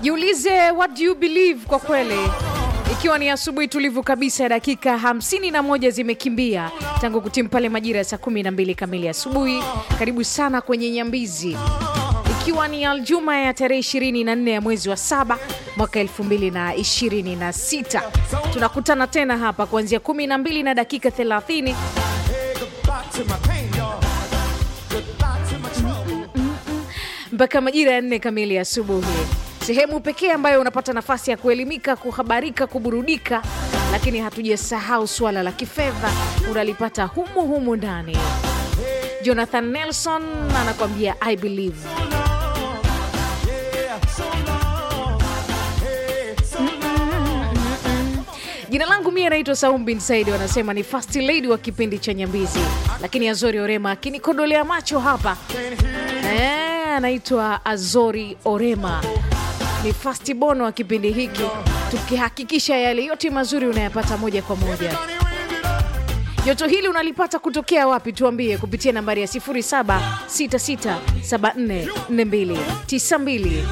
Jiulize what do you believe kwa kweli. Ikiwa ni asubuhi tulivu kabisa, dakika 51 zimekimbia tangu kutimu pale majira ya saa 12 kamili asubuhi. Karibu sana kwenye Nyambizi, ikiwa ni Aljuma ya tarehe 24 ya mwezi wa saba mwaka 2026. Tunakutana tena hapa kuanzia 12 na dakika 30 mpaka majira ya nne kamili asubuhi, sehemu pekee ambayo unapata nafasi ya kuelimika, kuhabarika, kuburudika, lakini hatujasahau suala la kifedha, unalipata humu humu ndani. Jonathan Nelson anakuambia I believe. Jina langu mie naitwa Saum bin Saidi, wanasema ni first lady wa kipindi cha Nyambizi, lakini Azori Orema akinikodolea macho hapa eh, anaitwa Azori Orema, ni first born wa kipindi hiki, tukihakikisha yale yote mazuri unayapata moja kwa moja. Joto hili unalipata kutokea wapi? Tuambie kupitia nambari ya 0766744292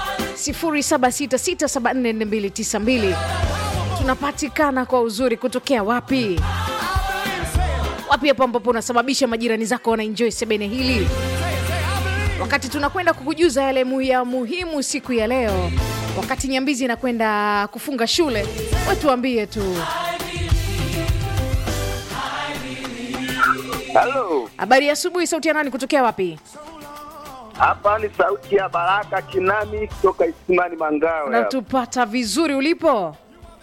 0766744292 tunapatikana kwa uzuri kutokea wapi wapi hapo ambapo unasababisha majirani zako wanaenjoy sebene hili wakati tunakwenda kukujuza yale mu- ya muhimu siku ya leo wakati nyambizi inakwenda kufunga shule wetuambie tu Halo, habari ya asubuhi sauti ya nani kutokea wapi hapa ni sauti ya Baraka Kinami kutoka Isimani Mangawe. hapa. unatupata vizuri ulipo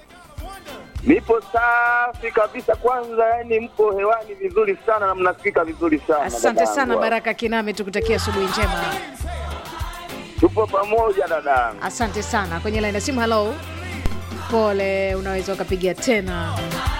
Nipo safi kabisa. Kwanza yani, mpo hewani vizuri sana na mnasikika vizuri sana. asante dadangu sana hapa. baraka kiname tukutakia asubuhi njema Tupo pamoja dadangu. asante sana kwenye laini ya simu halo pole unaweza ukapiga tena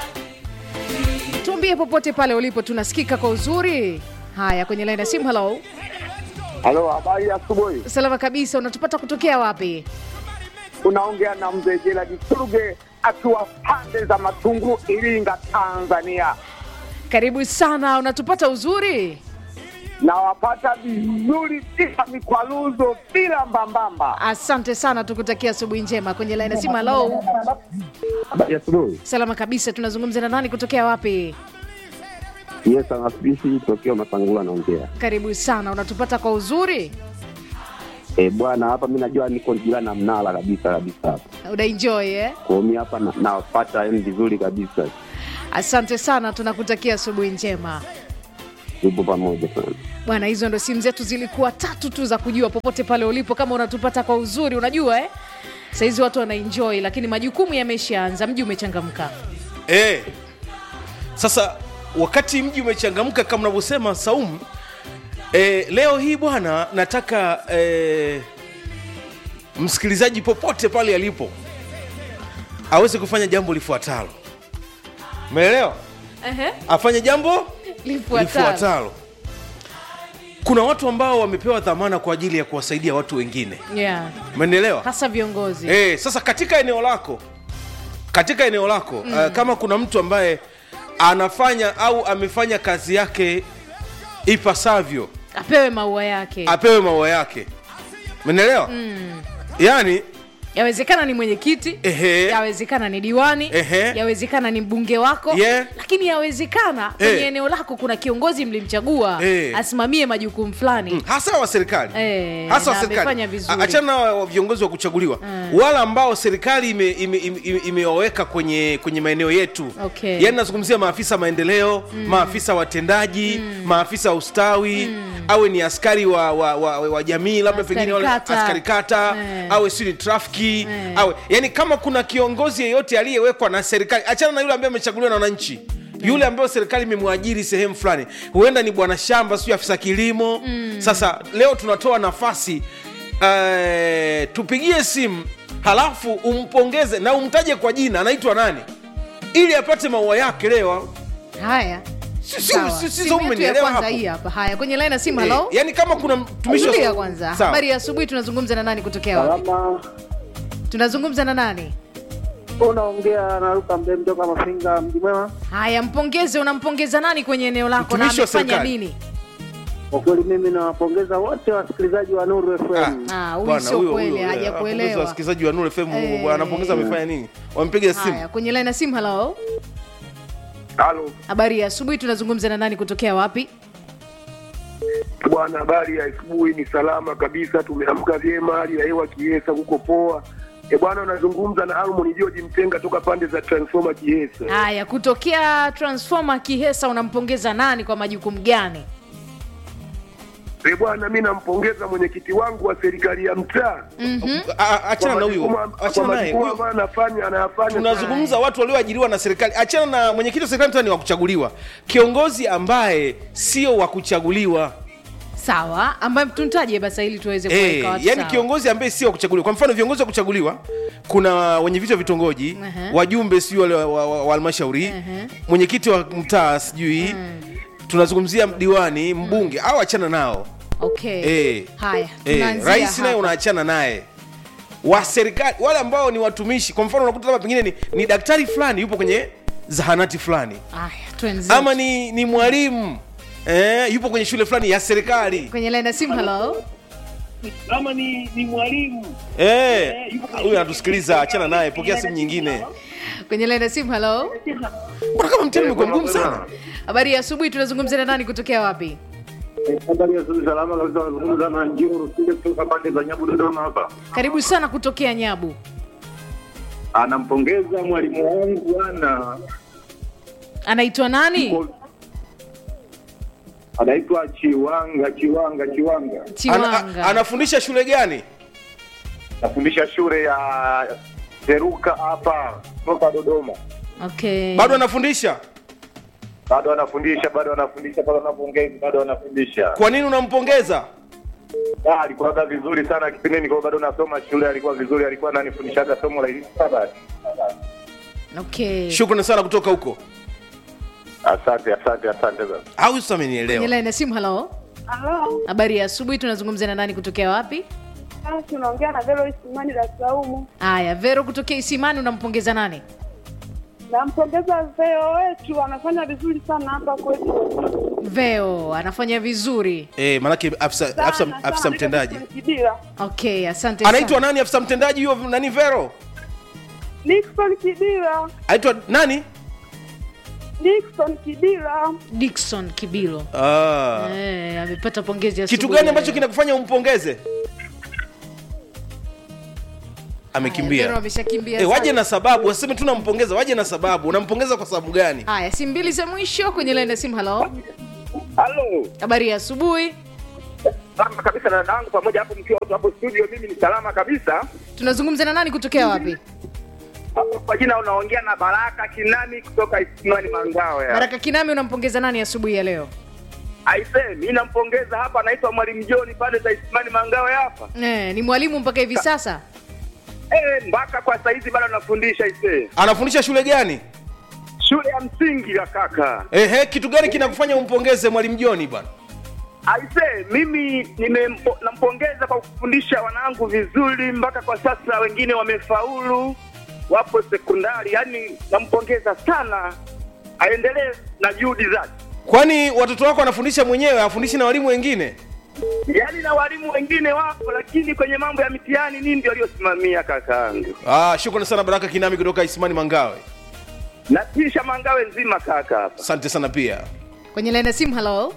tuambie popote pale ulipo tunasikika kwa uzuri haya kwenye laini ya simu halo Halo, habari ya asubuhi. salama kabisa unatupata kutokea wapi Unaongea na mzee Gerald Suruge akiwa pande za Matungu, Iringa, Tanzania. karibu sana unatupata uzuri Nawapata vizuri bila mikwaruzo, bila mbambamba. asante sana tukutakia asubuhi njema kwenye laini ya simu halo Habari ya asubuhi. salama kabisa tunazungumza na nani kutokea wapi Yes, anasibisi tokeo Masangula naongea. karibu sana unatupata kwa uzuri Eh, bwana hapa mi najua niko jirani na mnala kabisa kabisa hapa. unaenjoy eh? Kwa hiyo mi hapa na- nawapata yani vizuri kabisa. asante sana tunakutakia asubuhi njema Tupo pamoja sana. bwana hizo ndo simu zetu zilikuwa tatu tu za kujua popote pale ulipo kama unatupata kwa uzuri unajua eh? sahizi watu wanaenjoy lakini majukumu yameshaanza mji umechangamka Eh. Sasa wakati mji umechangamka kama unavyosema Saumu, eh, leo hii bwana, nataka eh, msikilizaji popote pale alipo aweze kufanya jambo lifuatalo. Umeelewa? Afanye jambo lifuatalo lifuatalo. Kuna watu ambao wamepewa dhamana kwa ajili ya kuwasaidia watu wengine, yeah. umenielewa? hasa viongozi Eh, sasa katika eneo lako katika eneo lako mm. uh, kama kuna mtu ambaye anafanya au amefanya kazi yake ipasavyo apewe maua yake apewe maua yake menelewa mm. yaani yawezekana ni mwenyekiti Ehe. yawezekana ni diwani Ehe. yawezekana ni mbunge wako Yeah. lakini yawezekana kwenye Eh. eneo lako kuna kiongozi mlimchagua Eh. asimamie majukumu fulani hasa wa serikali Eh, hasa wa na serikali amefanya vizuri. A- achana na wa viongozi wa kuchaguliwa wale ambao serikali imewaweka ime, ime, ime imewaweka kwenye kwenye maeneo yetu Okay. yaani nazungumzia maafisa maendeleo maafisa watendaji maafisa ustawi awe ni askari wa, wa, wa, wa jamii labda Askari pengine wale kata. askari kata Eh. awe si ni trafiki Eh. awe yani kama kuna kiongozi yeyote aliyewekwa na serikali achana na yule ambaye amechaguliwa na wananchi yule ambayo serikali imemwajiri sehemu fulani huenda ni bwana shamba sio afisa kilimo sasa leo tunatoa nafasi uh, tupigie simu halafu umpongeze na umtaje kwa jina anaitwa nani ili apate maua yake leo haya Si- si- Sawa. si- si- Simu yetu ya umenielewa kwanza hapo? hii hapa haya kwenye laini ya simu Eh, halo yani kama kuna mtumishi wa- Tulia kwanza Sawa. habari ya asubuhi tunazungumza na nani kutokea wapi Salama, tunazungumza na nani unaongea na Luka Mbe mtoka Mafinga, mji mwema. haya mpongeze unampongeza nani kwenye eneo lako na Mtumishi wa amefanya serikali. nini Kwa kweli mimi nawapongeza wote wasikilizaji wa Nuru FM. Ah, huyu Bwana, sio huyo- kweli huyo, eh, haja anapongeza kuelewa wasikilizaji wa Nuru FM Eh. bwana, anapongeza amefanya nini wampiga simu haya kwenye laini ya simu halo Halo habari ya asubuhi tunazungumza na nani kutokea wapi bwana, habari ya asubuhi? Ni salama kabisa, tumeamka vyema, hali ya hewa Kiesa kuko poa. E bwana, unazungumza na Almon George Mtenga toka pande za Transformer Kiesa. haya kutokea transformer kihesa unampongeza nani kwa majukumu gani E bwana, mi nampongeza mwenyekiti wangu wa serikali ya mtaa A- a- achana na kwa huyo majukumu- kwa achana naye majukumu Huyo- ambayo anafanya anayafanya. tunazungumza watu walioajiriwa na serikali achana na mwenyekiti wa serikali mtaa ni wa kuchaguliwa kiongozi ambaye sio wa kuchaguliwa sawa ambaye tuntaje basi ili tuweze Eh, kuweka watu yani sawa. kiongozi ambaye sio wa kuchaguliwa kwa mfano viongozi wa kuchaguliwa kuna wenye vichwa vitongoji Aha. wajumbe sijui wale wa- wa wa halmashauri Aha. mwenyekiti wa mtaa sijui tunazungumzia diwani mbunge au achana nao okay Eh. haya Eh, tunaanzia rais naye hapa. unaachana naye wa serikali wale ambao ni watumishi kwa mfano unakuta labda pengine ni, ni daktari fulani yupo kwenye zahanati fulani haya tuanze ama ni, ni mwalimu eh, yupo kwenye shule fulani ya serikali kwenye laini ya simu halo Kama ni ni mwalimu Eh, huyu anatusikiliza achana naye pokea simu nyingine kwenye laini ya simu halo mbona kama mtihani umekuwa mgumu sana habari ya asubuhi tunazungumza na nani kutokea wapi habari ya asubuhi, salama kabisa. Nazungumza na Njiro Rusile kutoka pande za Nyabu, Dodoma hapa. karibu sana kutokea nyabu Anampongeza mwalimu wangu bwana, anaitwa nani anaitwa Chiwanga Chiwanga Chiwanga, Ana, chiwanga a- anafundisha shule gani nafundisha shule ya Teruka hapa kutoka Dodoma. okay bado anafundisha Bado anafundisha, bado anafundisha, bado anapongeza, bado anafundisha. kwa nini unampongeza Ah, alikuwa vizuri sana kipindi nilikuwa bado nasoma shule, alikuwa vizuri, alikuwa ananifundishaga somo la hisabati. okay shukrani sana kutoka huko Asante, asante, asante sana. au sasa kwenye amenielewa laini ya simu halo Halo, habari ya asubuhi tunazungumza na nani kutokea wapi ah, tunaongea na Vero Isimani Dar es Salaam. haya vero kutokea isimani unampongeza nani Nampongeza Veo wetu, anafanya vizuri sana hapa kwetu. veo anafanya vizuri eh, manake afisa, Sana, afisa, sana, afisa niko mtendaji Nixon Kidila. okay asante anaitwa sana. nani afisa mtendaji huyo nani vero Nixon Kidila, anaitwa nani Nixon Kidila. dikson kibilo ah. Eh, amepata pongezi ya kitu asubuhi gani ya ambacho leo. kinakufanya umpongeze Haya, Vero amekimbia ameshakimbia e, waje sana. na sababu waseme tu nampongeza waje na sababu unampongeza kwa sababu gani haya simu mbili za mwisho kwenye laini ya simu halo Halo. habari ya asubuhi Salama kabisa na dadangu pamoja hapo mkiwa wote hapo studio, mimi ni salama kabisa. tunazungumza na nani kutokea wapi Hapo Kwa jina unaongea na Baraka Kinani kutoka Isimani Mangawe. baraka kinami unampongeza nani asubuhi ya leo Aise, mimi nampongeza hapa, anaitwa Mwalimu John pale za Isimani Mangawe hapa. eh, ni mwalimu mpaka hivi sasa Eh, mpaka kwa saizi bado anafundisha aise. anafundisha shule gani Shule ya msingi ya kaka. Ehe, kitu gani kinakufanya umpongeze mwalimu joni bwana Aise, mimi nimempo- nampongeza kwa kufundisha wanangu vizuri, mpaka kwa sasa wengine wamefaulu, wapo sekondari. Yani nampongeza sana, aendelee na juhudi zake. kwani watoto wako wanafundisha mwenyewe afundishi na walimu wengine Yaani na walimu wengine wapo, lakini kwenye mambo ya mitihani nini ndio aliyosimamia kakaangu. ah, shukrani sana baraka kinami kutoka isimani mangawe Natisha Mangawe nzima kaka hapa. asante sana pia kwenye laini ya simu halo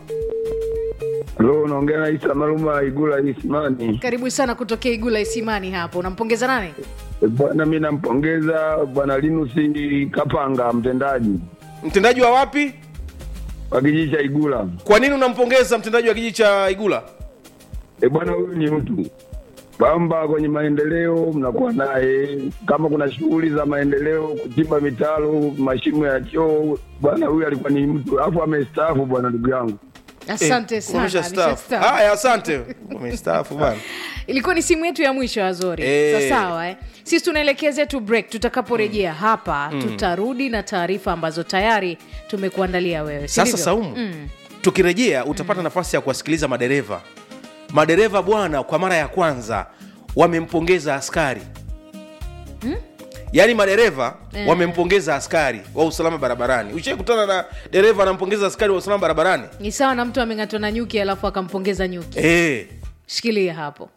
Halo, unaongea na Isa Maluma Igula Ismani. karibu sana kutokea igula isimani hapo unampongeza nani E, Bwana, mi nampongeza bwana Linus Kapanga, mtendaji mtendaji wa wapi wa kijiji cha Igula. kwa nini unampongeza mtendaji wa kijiji cha igula E bwana, huyu ni mtu kwamba kwenye maendeleo mnakuwa naye, kama kuna shughuli za maendeleo, kuchimba mitaro, mashimo ya choo, bwana huyu alikuwa ni mtu, alafu amestaafu bwana, ndugu yangu. asante Eh, sana umeshastaafu. ameshastaafu. haya asante umestaafu bana ilikuwa ni simu yetu ya mwisho azori Eh. Sa sawa eh? sisi tunaelekea zetu break tutakaporejea hapa tutarudi na taarifa ambazo tayari tumekuandalia wewe si sasa ndivyo? saumu mm. tukirejea utapata nafasi ya kuwasikiliza madereva madereva bwana kwa mara ya kwanza wamempongeza askari yaani madereva Eh. wamempongeza askari wa usalama barabarani ushaikutana na dereva anampongeza askari wa usalama barabarani ni sawa na mtu ameng'atwa na nyuki alafu akampongeza nyuki eh. shikilia hapo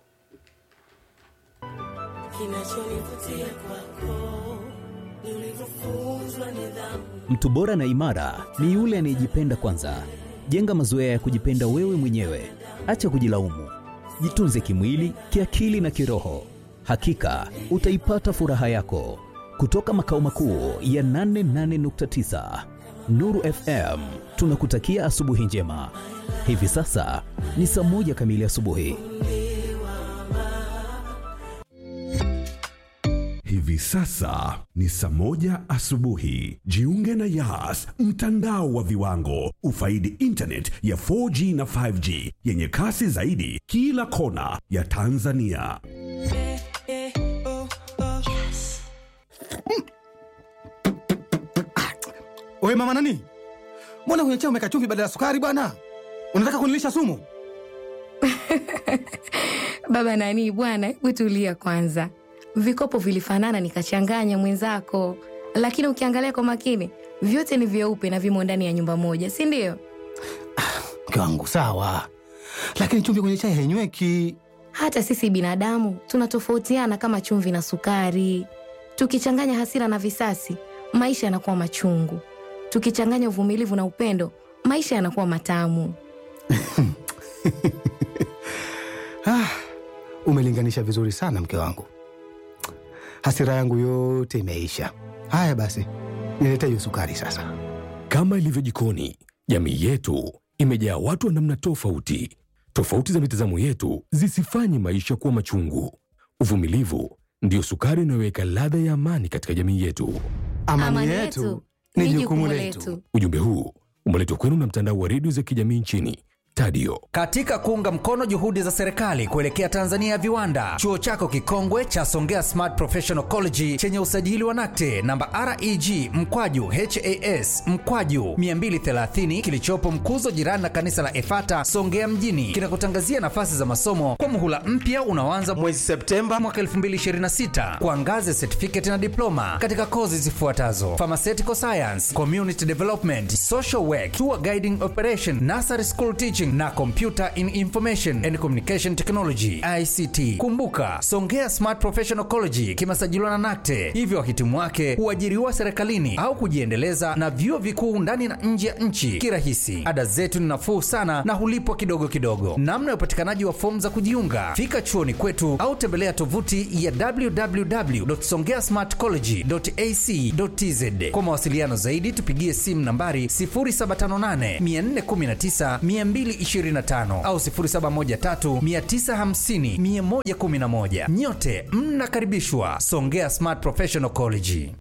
kinachonivutia kwako ni ulivyofunzwa nidhamu Mtu bora na imara ni yule anayejipenda kwanza. Jenga mazoea ya kujipenda wewe mwenyewe, acha kujilaumu. Jitunze kimwili, kiakili na kiroho. Hakika utaipata furaha yako. Kutoka makao makuu ya 88.9 Nuru FM, tunakutakia asubuhi njema. Hivi sasa ni saa moja kamili asubuhi. Hivi sasa ni saa moja asubuhi. Jiunge na Yas, mtandao wa viwango. Ufaidi internet ya 4G na 5G yenye kasi zaidi kila kona ya Tanzania. Wewe mama nani? Mbona kwenye chai umeweka chumvi badala ya sukari bwana? Unataka kunilisha sumu? Baba nani bwana, hebu tulia kwanza. Vikopo vilifanana nikachanganya mwenzako, lakini ukiangalia kwa makini vyote ni vyeupe na vimo ndani ya nyumba moja, si ndio? Mke wangu sawa, lakini chumvi kwenye chai hainyweki. Hata sisi binadamu tunatofautiana kama chumvi na sukari. Tukichanganya hasira na visasi, maisha yanakuwa machungu. Tukichanganya uvumilivu na upendo, maisha yanakuwa matamu. Ah, umelinganisha vizuri sana mke wangu. Hasira yangu yote imeisha. Haya basi, nilete hiyo sukari sasa. Kama ilivyo jikoni, jamii yetu imejaa watu wa namna tofauti. Tofauti za mitazamo yetu zisifanye maisha kuwa machungu. Uvumilivu ndiyo sukari inayoweka ladha ya amani katika jamii yetu. Amani, yetu ni jukumu letu. Ujumbe huu umeletwa kwenu na mtandao wa redio za kijamii nchini Tadio. Katika kuunga mkono juhudi za serikali kuelekea Tanzania ya viwanda, chuo chako kikongwe cha Songea Smart Professional College chenye usajili wa NACTE namba REG mkwaju HAS mkwaju 230 kilichopo Mkuzo, jirani na kanisa la Efata Songea mjini, kinakutangazia nafasi za masomo kwa muhula mpya unaoanza mwezi Septemba mwaka 2026 kwa ngazi ya certificate na diploma katika kozi zifuatazo: pharmaceutical science, community development, social work, tour guiding operation, nursery school teaching na computer in information and communication technology ICT. Kumbuka, Songea Smart Professional College kimesajiliwa na NACTE, hivyo wahitimu wake huajiriwa serikalini au kujiendeleza na vyuo vikuu ndani na nje ya nchi kirahisi. Ada zetu ni nafuu sana na hulipwa kidogo kidogo. Namna ya upatikanaji wa fomu za kujiunga, fika chuoni kwetu au tembelea tovuti ya www.songeasmartcollege.ac.tz. Kwa mawasiliano zaidi tupigie simu nambari 0758 419 225 au 0713 950 111. Nyote mnakaribishwa Songea Smart Professional College.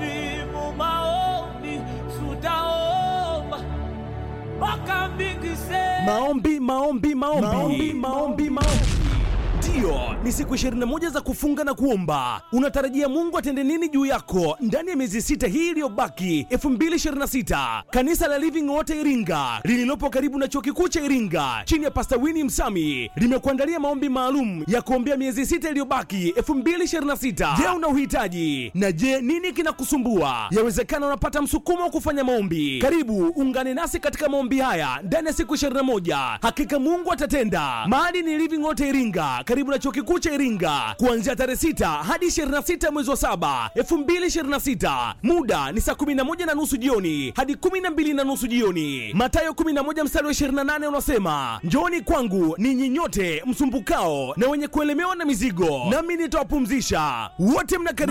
Maombi, maombi, maombi, maombi, maombi, maombi. Ndiyo, ni siku 21 za kufunga na kuomba. Unatarajia Mungu atende nini juu yako ndani ya miezi sita hii iliyobaki 2026? Kanisa la Living Water Iringa lililopo karibu na chuo kikuu cha Iringa chini ya Pastor Winnie Msami limekuandalia maombi maalum ya kuombea miezi sita iliyobaki 2026. Je, una uhitaji? Na je, nini kinakusumbua? Yawezekana unapata msukumo wa kufanya maombi. Karibu ungane nasi katika maombi haya ndani ya siku 21. Hakika Mungu atatenda. Mahali ni Living Water Iringa karibu na chuo kikuu cha Iringa kuanzia tarehe 6 hadi 26 mwezi wa 7 2026. Muda ni saa 11 na nusu jioni hadi 12 na nusu jioni. Mathayo 11 mstari wa 28 unasema, njooni kwangu ninyi nyote msumbukao na wenye kuelemewa na mizigo, nami nitawapumzisha. Wote mnakaribishwa.